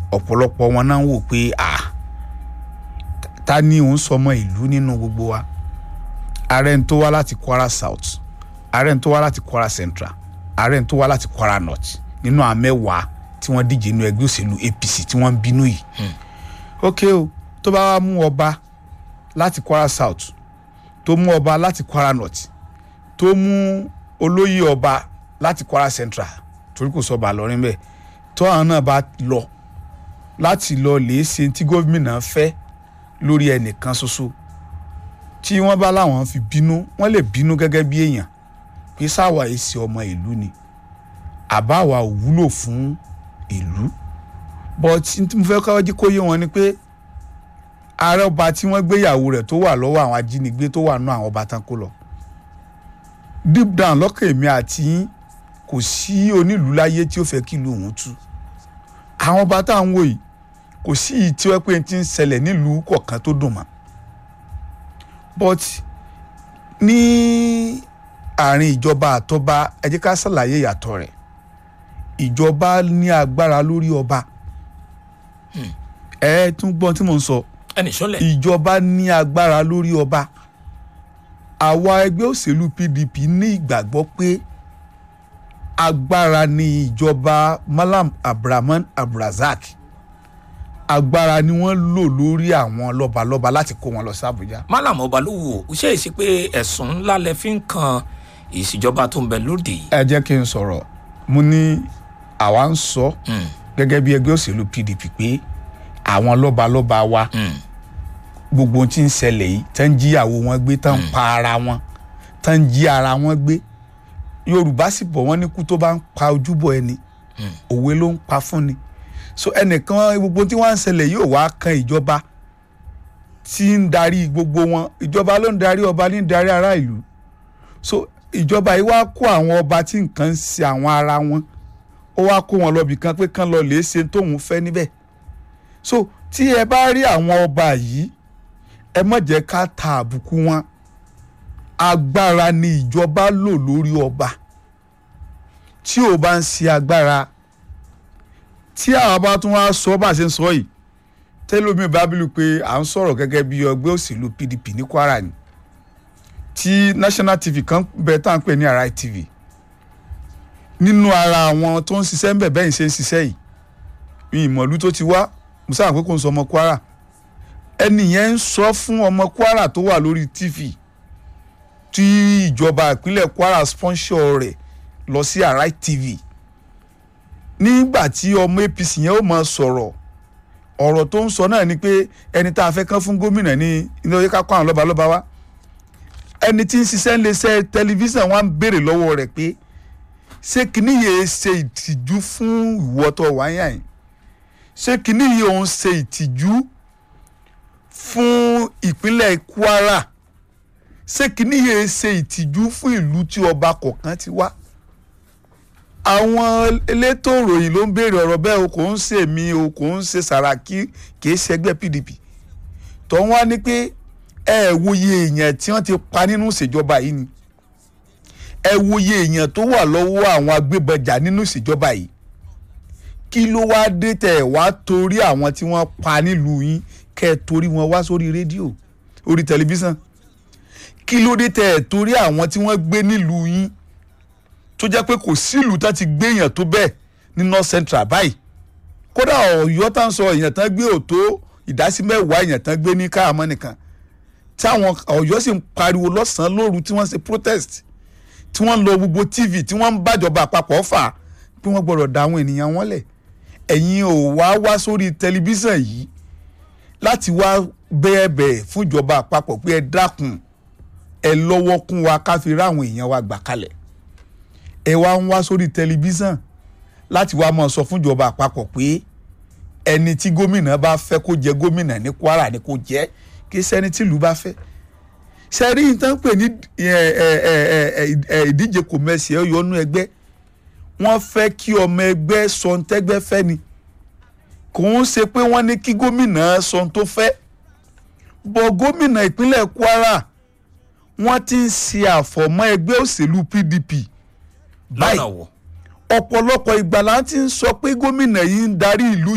ọ̀pọ̀lọpọ̀ wọn náà ń wò pé à ta ni òun sọmọ ìlú nínú gbogbo wa ààrẹ ń tó wá láti Kwara South ààrẹ ń tó wá láti Kwara Central ààrẹ ń tó wá láti Kwara North nínú àwọn mẹ́wàá tí wọ́n díje nínú ẹgbẹ́ òṣèlú APC tí wọ́n ń bínú yìí ok o tó bá wá mú ọba láti Kwara South tó mú ọba láti Kwara North tó mú olóyè ọba láti Kwara Central torí kò sọba lọrin bẹ́ẹ̀ tó àwọn náà bá lọ láti lọ lè ṣe tí gómìnà fẹ́ lórí ẹnìkan ṣoṣo tí wọ́n bá láwọn fi bínú wọ́n lè bínú gẹ́gẹ́ bí èèyàn pé sáwà èsì ọmọ ìlú ni àbáwá ò wúlò fún ìlú but tí mo fẹ́ kọ́ jí kó yé wọn ni pé ààrẹ ọba tí wọ́n gbéyàwó rẹ̀ tó wà lọ́wọ́ àwọn ajínigbé tó wà nú àwọn ọba tán kó lọ deep down lọ́kàn èmi àti yín kò sí onílùú láyé tí ó fẹ́ kí ìlú òun tú àwọn ọba tá à ń wò yìí kò sí ìyí tí wọ́n pé ti ń ṣẹlẹ̀ nílùú kọ̀ọ̀kan tó dùn mọ́ but ní àárín ìjọba àtọba ẹ jẹ́ ká ṣàlàyé ìyàtọ̀ rẹ̀ ìjọba ní agbára lórí ọba ẹ tún gbọ́n tí mò ń sọ ẹnì sọlẹ̀ ìjọba ní agbára lórí ọba àwa ẹgbẹ́ òṣèlú PDP ní ìgbàgbọ́ pé agbára ni ìjọba Malam Abrahman Abrazak agbára ni wọ́n lò lórí àwọn lọ́balọ́ba láti kó wọn lọ sí Àbújá Malam Ọbalówu ṣe é sí pé ẹ̀sùn ńlá lẹ fi ń kan ìṣèjọba tó ń bẹ lóde yìí. ẹ jẹ́ kí n sọ̀rọ̀ mo ní àwa ń sọ Mm, gẹ́gẹ́ bí ẹgbẹ́ òṣèlú PDP pé àwọn lọ́balọ́ba wa mm, gbogbo ohun tí ń ṣẹlẹ̀ yìí tán ń jíyàwó wọn gbé tán ń pa ara wọn tán ń jí ara wọn gbé Yorùbá sì bọ̀ wọ́n ní kú tó bá ń pa ojúbọ ẹni Mm. òwe ló ń pa fún ni so ẹnìkan gbogbo tí wọ́n ń ṣẹlẹ̀ yóò wá kan ìjọba tí ń darí gbogbo wọn ìjọba ló ń darí ọba ní ń darí ará ìlú so ìjọba yìí wá kó àwọn ọba tí nǹkan ń ṣe àwọn ara wọn ó wá kó wọn lọ́bì kan pé kán lọ lè ṣe tóun fẹ́ níbẹ̀ so tí ẹ bá rí àwọn ọba yìí ẹ má jẹ́ ká ta àbùkù wọn agbára ni ìjọba lò lórí ọba tí ò bá ń ṣe agbára tí àwọn bá tún wá sọ bá a ṣe ń sọ yìí tẹlómi bábílù pé à ń sọ̀rọ̀ gẹ́gẹ́ bí ọgbẹ́ òṣèlú PDP ní Kwara ni tí National TV kan bẹ tá à ń pè ní Arise TV nínú ara àwọn tó ń ṣiṣẹ́ ń bẹ̀ bẹ́ẹ̀ ń ṣe ń ṣiṣẹ́ yìí mi ìmọ̀lú tó ti wá musa àpé kò ń sọ ọmọ Kwara ẹni yẹn ń sọ fún ọmọ Kwara tó wà lórí TV tí ìjọba ìpínlẹ̀ Kwara sponsor rẹ̀ lọ sí Arise TV nígbà tí ọmọ APC yẹn ó máa sọ̀rọ̀ ọ̀rọ̀ tó ń sọ náà ni pé ẹni tá a fẹ́ kán fún gómìnà ní ilé oyè ká kó àwọn lọ́balọ́ba wá ẹni tí ń ṣiṣẹ́ ń lè ṣe tẹlifíṣàn wa ń béèrè lọ́wọ́ rẹ̀ pé ṣé kìíní yìí ṣe ìtìjú fún ìwọ́tọ̀ wáyà yìí ṣé kìíní yìí òun ṣe ìtìjú fún ìpínlẹ̀ Kwara ṣé kìíní yìí ṣe ìtìjú fún ìlú tí ọba kọ̀ọ̀kan ti wá àwọn elétò ìròyìn ló ń béèrè ọ̀rọ̀ bẹ́ẹ̀ o kò ń ṣe mí o kò ń ṣe Sàràkí kì í ṣẹgbẹ́ PDP tó ń wá ní pé ẹ wòye èèyàn tí wọ́n ti pa nínú ìṣèjọba yìí ni ẹ wòye èèyàn tó wà lọ́wọ́ àwọn agbébọjà nínú ìṣèjọba yìí kí ló wá dé tẹ̀ wá torí àwọn tí wọ́n pa nílùú yín kẹ́ ẹ torí wọn wá sórí rédíò orí tẹlifíṣàn kí ló dé tẹ̀ torí àwọn tí wọ́n gbé nílùú yín tó jẹ́ pé kò sílùú tá ti gbé èèyàn tó bẹ́ẹ̀ ní north central báyìí kódà ọ̀yọ́ tá ń sọ èèyàn tán gbé òtó ìdásí mẹ́wàá èèyàn tán gbé ní káàmọ́ nìkan táwọn ọ̀yọ́ sì ń pariwo lọ́sàn-án lóru tí wọ́n ṣe protest tí wọ́n ń lọ gbogbo tv tí wọ́n ń bàjọba àpapọ̀ fà pé wọ́n gbọ́dọ̀ da àwọn ènìyàn wọn lẹ̀ ẹ̀yin ò wá wá sórí tẹlifíṣàn yìí láti wá bẹ́ẹ̀bẹ̀ fún ìjọba àpapọ̀ pé ẹ dákun ẹ lọ́wọ́ kún wa ká fi ráwọn èèyàn wa gbà kalẹ̀ ẹ wá ń wá sórí tẹlifíṣàn láti wá máa sọ fún ìjọba àpapọ̀ pé ẹni tí gómìnà bá fẹ́ kó jẹ gómìnà ní Kwara ni kó jẹ́ kí sẹ́ni tìlú bá fẹ́ sẹ́rí nǹkan pè ní ìdíje kòmẹ́sì ẹ̀ yọnú ẹgbẹ́ wọ́n fẹ́ kí ọmọ ẹgbẹ́ sọ ń tẹ́gbẹ́ fẹ́ ni kò ń ṣe pé wọ́n ní kí gómìnà sọ ń tó fẹ́ bọ̀ gómìnà ìpínlẹ̀ Kwara wọ́n ti ń ṣe àfọ̀mọ́ ẹgbẹ́ òṣèlú PDP lọ́nà wo. ọ̀pọ̀lọpọ̀ ìgbà la ti ń sọ pé gómìnà yìí ń darí ìlú